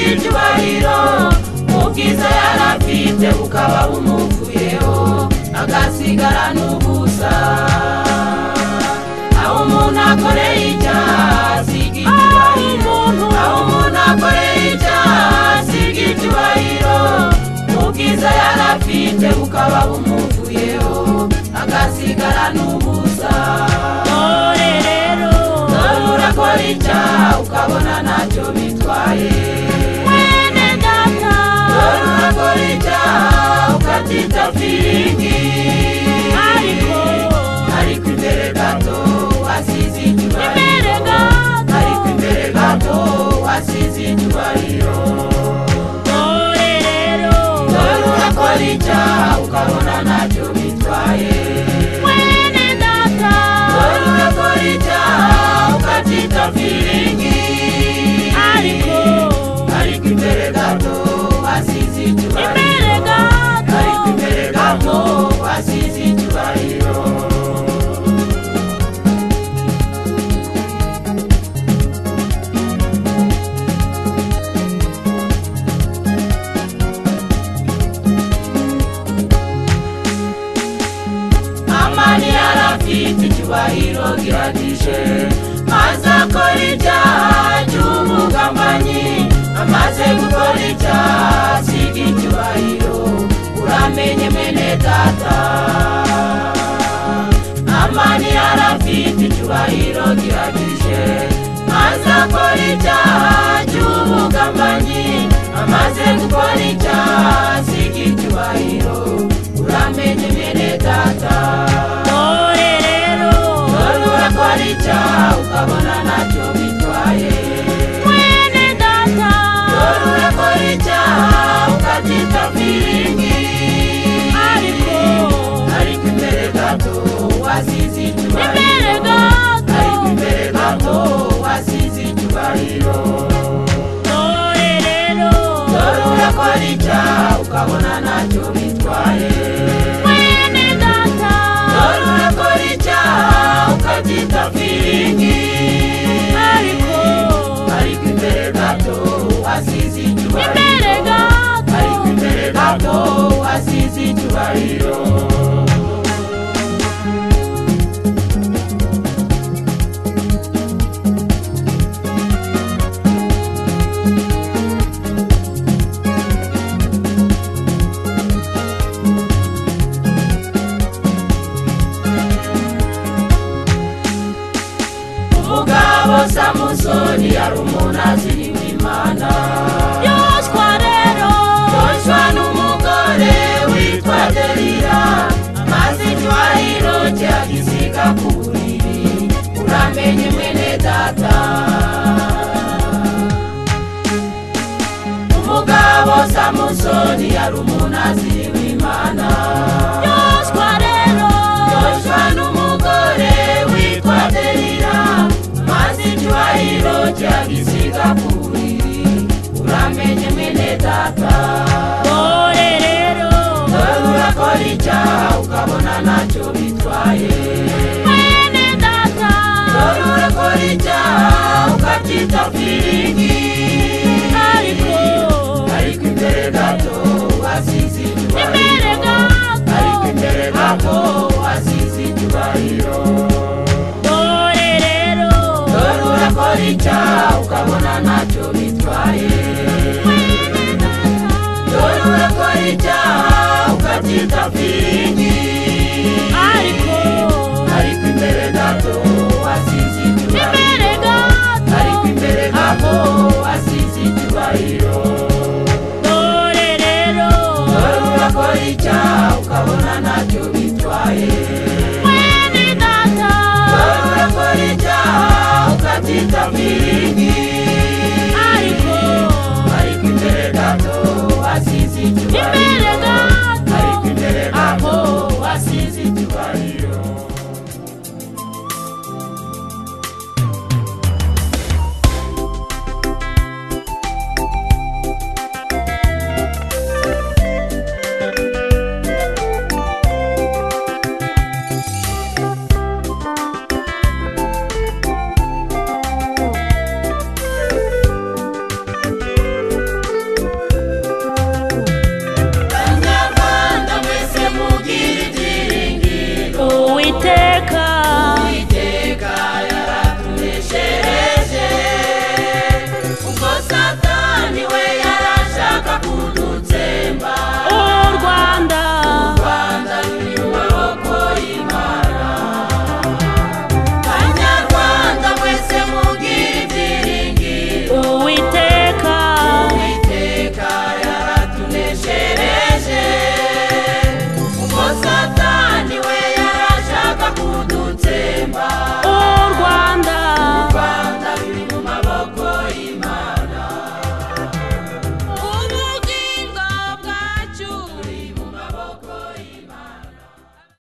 icyubahiro ubwiza yari afite bukaba bumuvuyeho agasigara n'ubusa aho umuntu akoreye icyaha asiga icyubahiro aho umuntu akoreye icyaha asiga icyubahiro ubwiza yari afite bukaba bumuvuyeho agasigara n'ubusa Dore rero dore urakora icyaha ukabona ntacyo bitwaye mwene data Tunakorita ukatita firingi ariko ariko imbere gato wasize icyubahiro imbere gato ariko imbere gato wasize icyubahiro dore rero dore urakora icyaha ukabona ntacyo bitwaye mwene data dore urakora icyaha ukatita firingi ariko ariko imbere gato wasize icyubahiro imbere gato ariko imbere gato wasize icyubahiro amani yarafite icyubahiro gihagije maze akora icyaha cy'umugambanyi amaze gukora icyaha asiga icyubahiro uramenye mene data amani yarafite icyubahiro gihagije maze akora icyaha cy'umugambanyi amaze gukora icyaha asiga icyubahiro uramenye mene data dore rero dore urakora icyaha ukabona ntacyo bitwaye mwene data dore urakora icyaha ukabyita firingi ariko ariko imbere gato wasize icyubahiro imbere gato ariko imbere gato wasize icyubahiro dore rero dore urakora icyaha ukabona ntacyo bitwaye mwene data dore urakora icyaha ukabyita firingi ariko ariko imbere gato wasize icyubahiro imbere ariko gato imbere gato wasize icyubahiro umugabo samusoni yari umuntu aziriwe imana yoswa rero Joshua n'umugore witwa Delila amaze icyubahiro cye agisiga ku buriri uramenye mwene data umugabo samusoni yari umuntu aziriwe imana yoswa rero Joshua n'umugore witwa Delila amaze icyubahiro cye agisiga ku buriri uramenye mwene data dore rero dore urakora icyaha ukabona ntacyo bitwaye mwene data dore urakora icyaha ukabyita firingi ariko ariko imbere gato wasize imbere icyubahiro ariko gato imbere gato wasize icyubahiro dore rero dore urakora icyaha ukabona ntacyo bitwaye mwene data dore urakora icyaha ukabyita firingi ariko ariko imbere gato wasize icyubahiro imbere ariko gato imbere gato wasize icyubahiro dore rero dore urakora icyaha ukabona ntacyo bi